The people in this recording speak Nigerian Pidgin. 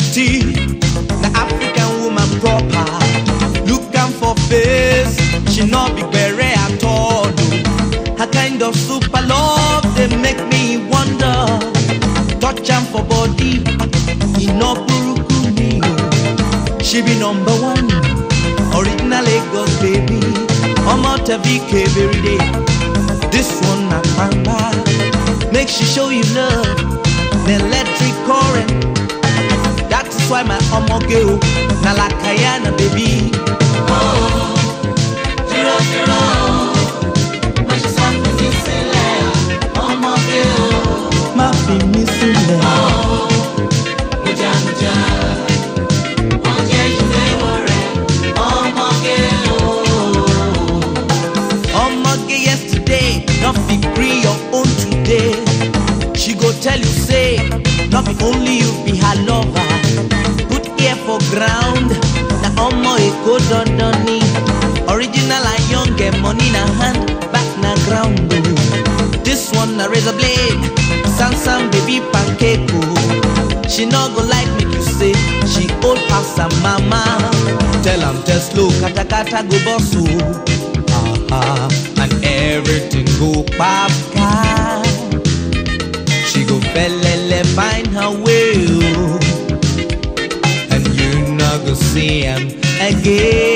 beauty, the African woman proper. Look am for face, she no be bere at all. Her kind of super love they make me wonder. Touch am for body, e no buruku me o. She be number one, original Lagos baby. Omo Tevi every day. This one na pamba, make she show you love, the electric current. That is why my omo girl na lakayana baby. Dúró dúró, mo ṣe sọ fún mi sílẹ̀, ọmọge o. Má fi mí sílẹ̀. Mujamuja, wọ́n jẹ́ ìléwọ́ rẹ̀, ọmọge o. Omoge yesterday, not be free your own today. She go tell you say, not be only you be her lover. Put ear for ground, na omo e go dondoni. Original and young, get money na hand, back na ground. oh. This one na razor blade, Sansan baby pancake. oh. She no go like make you say she old pass her mama. Tell am test slow, kata kata go boss oh. Ah, and everything go papka. She go felele find her way, oh. and you not go see him again.